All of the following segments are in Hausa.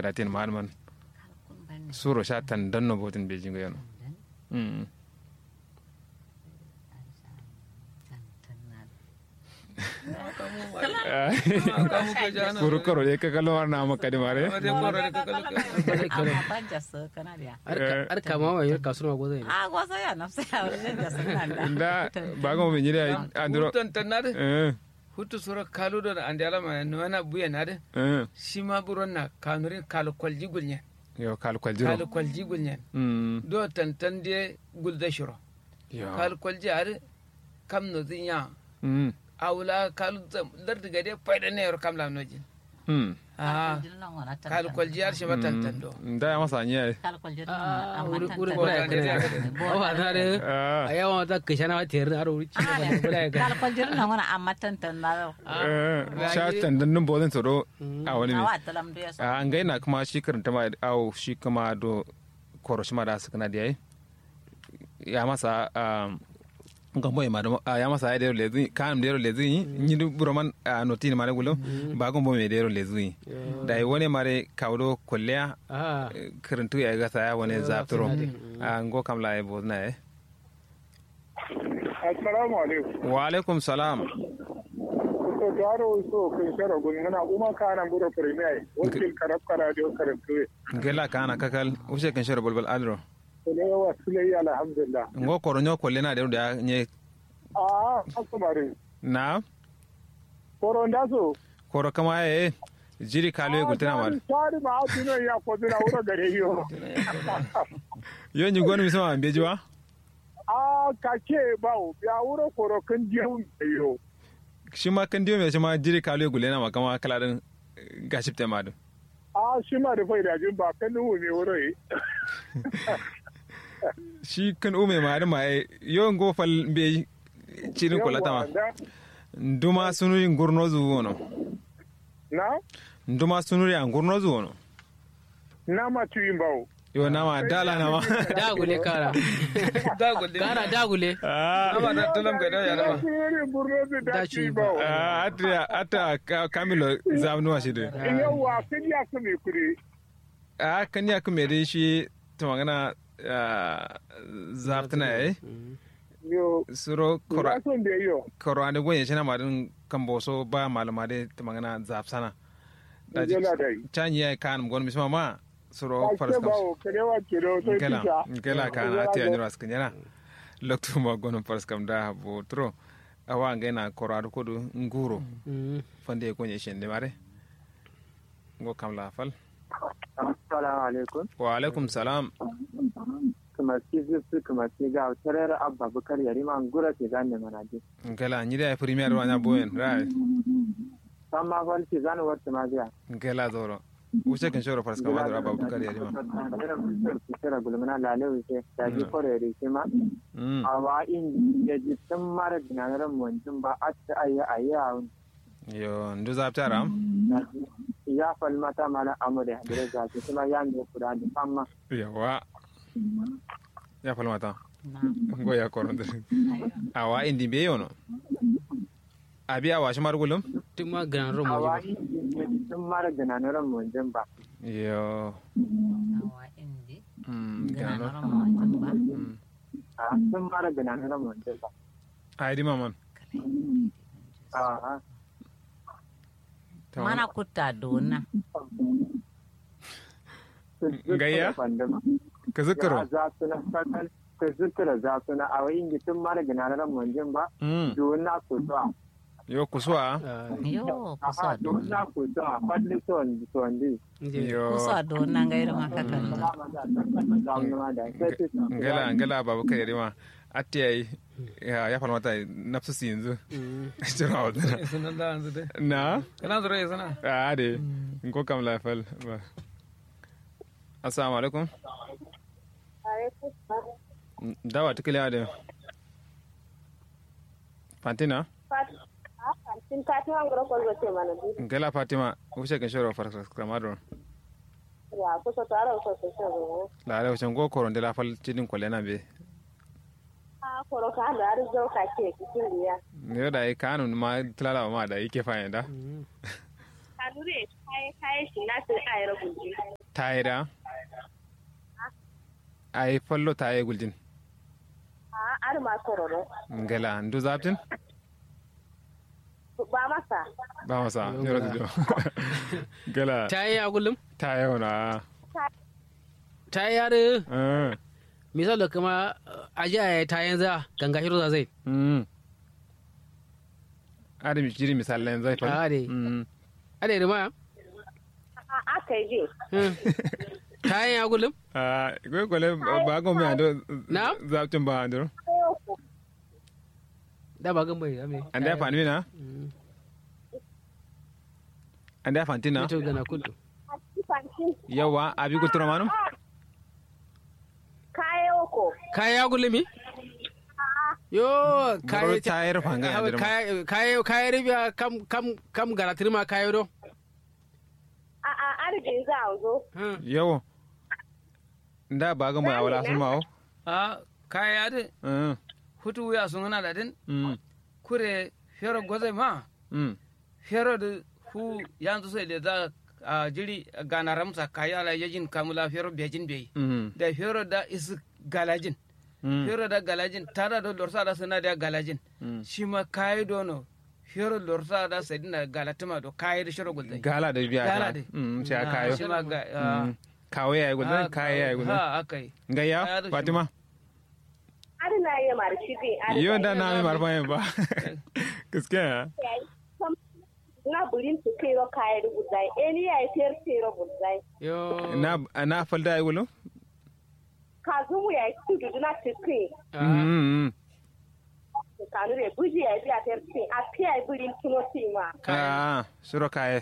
fadatin ma'alman suro sha tan danno botin beijing ga yano mm kuru karo ye ka kalmar na maka di mare ar kama wa yar kasuma gozo ne a gozo ya nafsa ya wurin da sunan da inda ba ga mu nyira andro hutan tannade eh hutu sura kaludo da andi alama no wana buya nade eh shima buron na kanurin kalu kwalji gulnyen yo kal kwal jiro kalu kwalji gulnyen mm do tantan de gulda shiro yo kalu kwalji are kam no zinya mm awla kalu lardi gade fayda ne yor kam la nojin mm ah kalu kwalji ar shima tantan do da ya masa anya a wuri wuri Bo bura da ya ne kana o ba na de ah a yawan ta kishana wa tiyar har wuri ci da bura ya kana kalkwal jirin nan wani amma tantan na eh sha tan dan nun bodin tsoro a wani a ne wa talam da ya sa a an gaina kuma shi karanta ma awo shi kuma do koroshi ma da su kana da yayi ya masa um gambo e madamo ya masa ya dero lezu kan dero lezu ni du buroman noti ni mare gulo ba gambo me dero lezu da woni mare kawdo kolleya a karantu ya ga saya wani zapturo a ngo kam la e bodna e assalamu alaikum wa alaikum salam so garo so kun shara gun ngana kuma kana buro premier wakil karab kara dio karantu gela kana kakal use kan shoro bolbol adro ne wa sulai alhamdulillah ngo koronyo kollena de da nye a asumare na koron da so koro kama e jiri kalo e gultena mar tari ma atino ya ko dina wuro gare yo yo ni gonu mi sama bejiwa a kake bawo ya wuro koro kan jihu yo shi ma kan diyo me shi ma jiri kalo e gultena ma kama kala din gashipte ma do a shi ma da faida jin ba kan nuhu ne wuro yi shi kan ume ma da ma e yo ngo fal be cirin kolata ma nduma sunuri ngurno zu wono na nduma sunuri a ngurno zu wono na ma tuyin bawo yo nama dala nama dagule kara dagul kara dagule ah ama da tulam ga da ya dama Sunuri burno da Da da ci tuyin ba. bawo ah, ata ata ka- kamilo zamnuwa shi de yawa kan ya su mai kuri a kan ya kuma dai shi ta magana zaftuna eh yo suro ba son da yo koro ande gonye chena madin kamboso ba malama de ta magana zafsana da ji Yana da yi. chanyi ya kan gon misma ma suro Ake faras kam bawo karewa kiro sai ngela kisa ngela kan ati anyo ras kanyana loktu ma gon faras kam da bo tro awa ngena koro adu kodu nguro fande gonye shende mare ngo kam la fal Assalamu alaikum. wa alaikum salam Kamar ki zufu kamar ki ga tarar abba bukar yari ma gura ke gane manaje. ngela nyida ya premier wanya boyen rai San ma fal ki gane wata ma biya. ngela zoro wuce kan shoro faras kam adura babu kar yarima Kira gulmana lale wuce da ji kore yari shi ma. mm A wa in ya ji tun mara dinaran mutum ba a ta ayi ayi a wani. yo ndu zaptara Ya fal mata mana amure da da zafi kuma ya ne kuda da famma. yawa ya falmata na ngo ya koronde awa indi be yono abi awa shi margulum tun ma gran ro A mo wa in ya ji tun mara dinaran mutum ba. yo awa indi mm gana gano na rama wajen ba mm A tun mara dinaran mutum ba. ai di maman A'a. Ta mana kutta dona Gayya? ka zikiro ya za su na sakal ka zikira za su na a wayin gitin mara ginaran munjin ba mm domin na kusa yo kuswa yo kusa aha domin dona na kusa fadli son sondi yo kusa dona gaira maka kan ngala ngala babu kai yarima atti ai ya ya falmata nafsu si yanzu jira wadana sunan da yanzu dai na kana zura ya sana a de ngo kam la fal ba assalamu alaikum dawa tikile ade fantina Sin Fatima ngoro ko gote mana bi. ngala fatima wuce kan shoro far kamadro Ya ko so tara ko so so. la ala wuce ngo koron de la fal tidin ko lena be Ah ko ro ka da ar zo ka ke kitin dia. ne da ai kanun ma tilala ma da yake fa yanda Kadure kai kai shi na sai ai rabu. tayida ay fallo taye guljin a ar ma kororo ngela ndu zaptin ba masa ba masa yoro tujo ngela ta yi a kullum taye wona ta yi yare eh misali kuma aji a ta yanzu ganga hiro za zai mm adam jiri misalan zai fa Ah, dai. mm a da rima a aka yi ta yi a kullum ah go gole ba go me ando Na? zaptin ba ando da ba gan bai ame anda ya fani na anda ya fanti na ito gana kudu yawa abi kultura manu kayo ko kaya a kullum mi yo Goro kaya tayar fanga ya dirma. kaya kaya kaya ribiya kam kam kam garatir ma kayo do a a arjin za a zo yawo nda ba ga mai awala sun mawo a kaya de mm hutu ya sun hana da din mm kure fero gozai ma mm fero da hu yanzu sai da za a jiri gana ramsa kaya la yajin kamula fero bejin bai mm da fero da is galajin mm fero da galajin tada da lorsa da suna da galajin Mm. shi ma kayi dono fero lorsa da sai dina galatuma do kayi da shiro gulzai gala da biya Gala ka da. mm sai Ah, kayo shi ma ga Mm. kawo ya yi gudun kayo ya yi gudun ha akai gayya Kaya da shi fatima ar na yi marci bi ar yau da na mai marfa yin ba gaskiya na burin su kai ro kayan rubuzai eni ya yi fiyar ce rubuzai yo na na falda ya yi gulo ka zumu ya yi tudu na cikin mm kanu re buji ya yi biya fiyar ce a fiya yi burin tuno ma ah suro kaye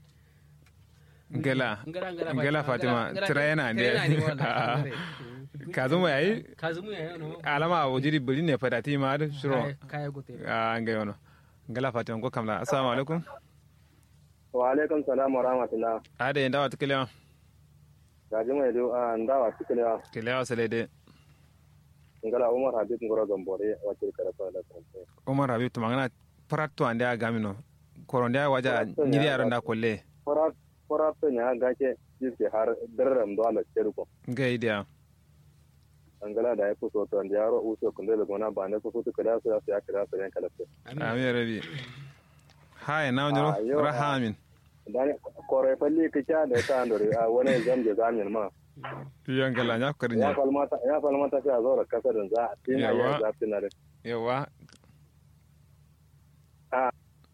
gela Ngara, ngara, gela fatima ngara, tira yana tira yana ne ne wannan. ka zama yayi kazumu ya yi no alama a wajiri bari ne fadati ma da suro kaya gote a ga yono gela fatima ko kamla assalamu alaikum wa alaikum salam wa rahmatullah ada yin dawa tukalewa gaji mai do a ndawa tikalewa kalewa sale de ngala umar habib ngoro gambore wakil karafa da kanta umar habib to magana pratto ande a gamino koronde a waja Pratto ne nyiri a aron da ga- kolle fara fara to nya gake jiske har darram do ala cerko ga idia angala da ya fito to da yaro uso kunde da gona ba ne ko fito kada su ya kada su yan kala amin rabi hai na Ah, wanyoro yo, ah. rahamin dan kore falli kicha da ta andore a wani zamje zamin ma yon gala nya ko ya nya falmata ya falmata sai a zo da kasarin za a tina Yawa. ya zafi na da yawa Ah.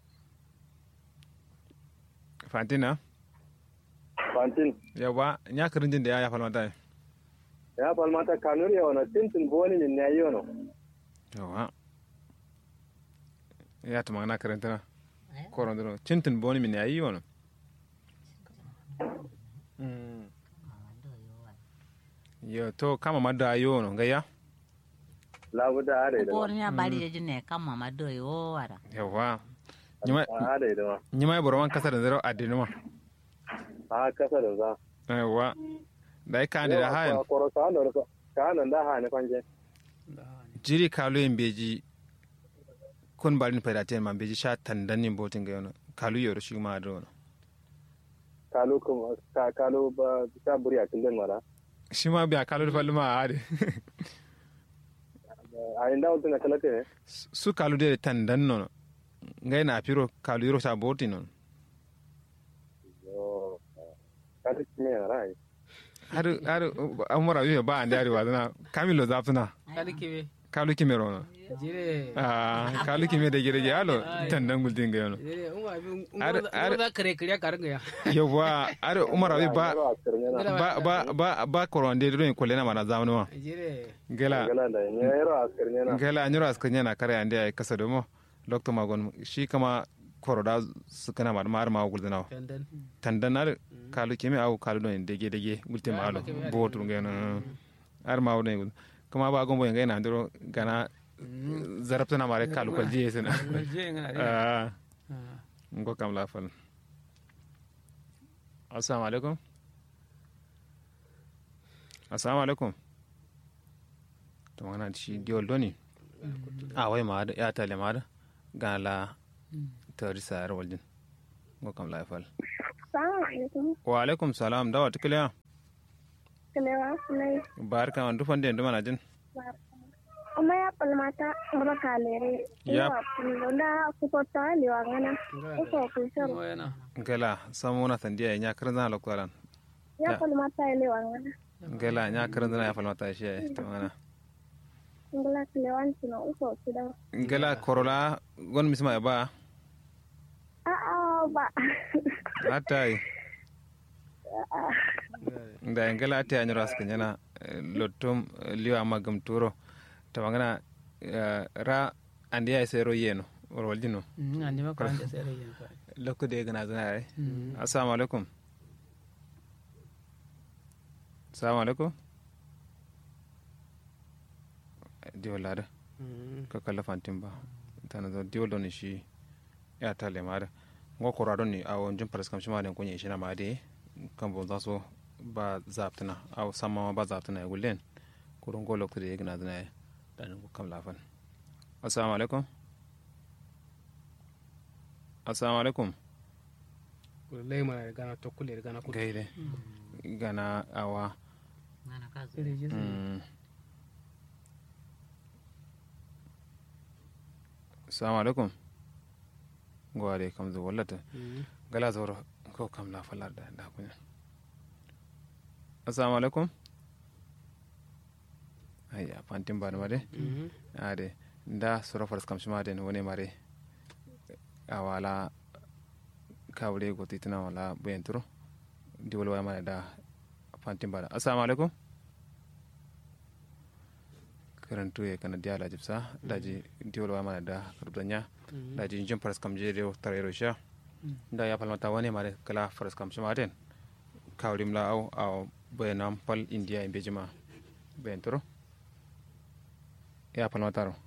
fantina fantin yawa nya kirinjin da ya ya falmata ya falmata kanuri ya wani tintin boni min ne yi wani yawa ya ta magana karantana koron duro cintin boni min yayi wono yo to kama madda yono gaya labuda a da ida ma Bor nya bari je ne kama ma do yo wara. yawa nyima a da ida ma nyima boro man kasar zero adinuma a kasarin za yawa dai kan da hayan koro ka hannun ka hannun da ha ne fanje jiri kalu en beji kun balin pedate man beji sha tandanin botin ga yono kalu yoro shi ma do no kalu kuma ka kalu ba ta buri a kindin mara shi ma biya kalu fallu ma ade a inda wata na kalate ne su kalu de tandan no ngai na piro kalu yoro sa botin no yo ka ta kimi na rai har har amara yo ba ande ari wadana kamilo zaptuna kali kiwe kalu kimero no jire ah kalu kime de gere alo tandan gultin ga yono jire umma bi Ar- ar- umma za kare kare ka ringa ya yawa ar umara wi ba Yaro a kirne na ba ba ba ba koronde do en kolena mana zamnu ma jire gela gala da ne yaro a kirne na gela anyuro askanya na kare ande ay kasa domo doctor magon shi kama koroda sukana mar mar ma guldana tandan tandan ar kalu kime au kalu do en dege dege gulte ma alo botu ngena ar ma wona gud kama ba gombo ngai na ndoro gana zarabta na mare kalu kal jiye sena je ngana de ah ngo kam la fal assalamu alaikum assalamu alaikum to mana shi diol doni a wai ma da ya tale ma da ga la tari sayar waljin ngo kam la fal Salamu alaikum. wa alaikum salam dawa tikliya kalewa sulai barka man dufan den duma na jin kuma ya palmata ngaba kalere Yap. ya pulonda kupota liwangana uko kusoro moyana gala samu na sandiya nya karan zana lokwalan ya Ya. palmata liwangana gala nya karan zana ya falmata shi ai to mana ngala kalewan tino uko kuda gala korola gon misma ba a a ba atai da ngala ta yanyu ras kanyana lottum liwa magam turo to magana ra andiya sero yeno roljino andi maka ande sere yen fa lokko de gana zana ai assalamu alaikum assalamu alaikum diwol lada ka kala fantin ba tana zo diwol don shi ya ta le mada ngo kora don ni awo jin paras kam shi ma den kunye shi na ma de kan bo za so ba zaptana aw samma ma ba zaptana ya gullen kurun go lokko de gana zana ai dan ko kam lafan assalamu alaikum assalamu alaikum lay mana gana tokkule gana ko gaide gana awa ngana ka zo sere jesu mm. assalamu alaikum gware kam zo wallata gala zoro ko kam la falar da da kunya assalamu alaikum ayya fantin ba mare ade nda sura faras kam shima den woni mare awala kawre go titina wala bentro diwal wa mare da fantin ba assalamu alaikum karantu ya kana diala jibsa daji diwal wa mare da karbanya daji jin faras kam je rew tarero sha da ya falmata wani mare kala faras kam shima den kawrim la au au bayanam pal india in bejima bentro ya falmata ro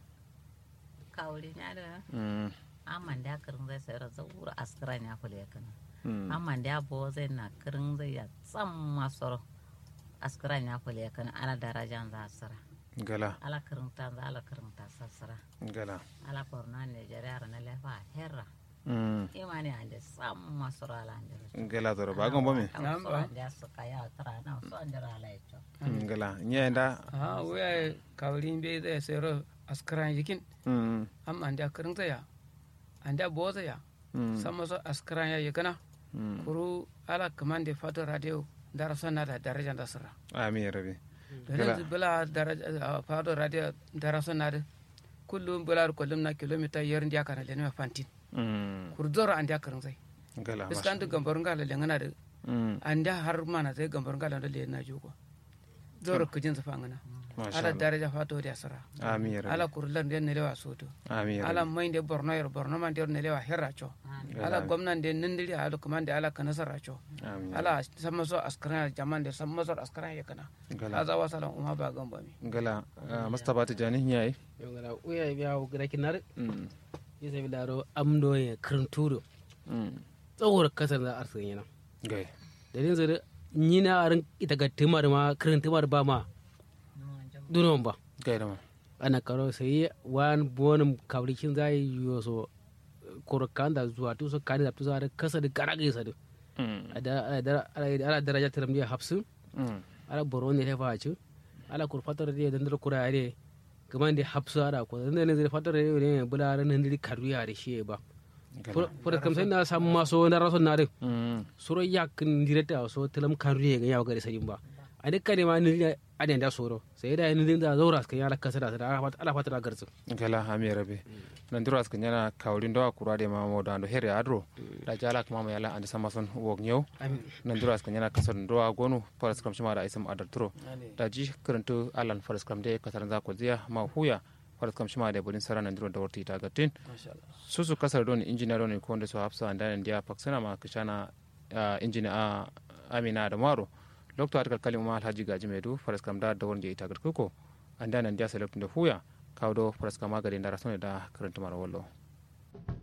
kawri nya da mm. amman da kirin zai sayar zaura askara nya fule kana mm. amman da bo zai na kirin zai ya tsam masoro askara nya fule kana ana darajan za asara gala ala kirin ta za ala kirin ta sassara gala ala korna ne jariya na lefa herra mm. imani ande sam masoro ala ande gala zoro ba gombo mi Nam ba. ande suka ya tara na so ande ala echo Mm, gala nyenda ha waya kawrin be zai sero askaran yikin mm. am ande akarin zaya ande boza ya mm. sama so askaran ya yikana mm. kuru ala kamande fato radio darasa na da daraja da sira amin rabi yanzu bala daraja fato radio darasa na da kullum bala kullum na kilomita yar ndiya kana lenwa fantin mm. kuru zoro ande akarin zai gala iskan du gambar ngala lengana da mm. ande har mana zai gambar ngala da lena jugo zoro kujin zafangana masha ala Allah daraja fato da sira amin rabi ala kurlan den nelewa soto amin ala rabi mai de borno yer borno man der nelewa herra cho ala gwamnan de nindiri ala kumande ala kana sarra cho amin ala samma so askara jaman de samma so askara ya kana gala aza wasalan umma ba gamba mi gala ah, mustapha tijani nyai yo ngala uya biya o gara kinar mm. yesa bi daro amdo ye kranturo mm. tsawar kasar da arsin yana gai dalilin zai nyina arin ita ga timar ma krantimar ba ma dunon ba gai da ma ana karo sai wan bonum kabrikin zai yiwo so korokan da zuwa tu so kani da tu da kasa da gara gaisa da mm. ada ala daraja tiram dia hapsu mm. ala boro ne lefa ci ala kur fatar dia dan da kura are kaman da hapsu ara ko dan ne zai fatar ne bula ran ne karu ya da shi ba gala fura kam sai na samu maso na raso na da mm. soro yakin direta so tilam karu ya ga yawa gari sai ba a dukkan ne ma ni aden da soro sai da ni da zaura kan ya kasa da ala fatar da garzu gala amin rabi nan diro askan yana kawrin dawa kura de ma mo dando here adro da jala kuma ma yala andi sama son wog nyew amin nan diro askan yana kasar dawa gonu faras kam shima da isam adar turo da ji karanto alan faras kam de kasar za ko ziya ma huya faras kam shima da bodin sara nan diro da warti ta gatin susu kasar don injiniya don ko nda so hafsa andan dia paksana ma kishana injiniya a amina da maro lokto atakal kalima alhaji gaji medu faras kam da da wonje ita garkuko andan nan dia select da huya kawdo faras kam magari da rasone da karanta mara wallo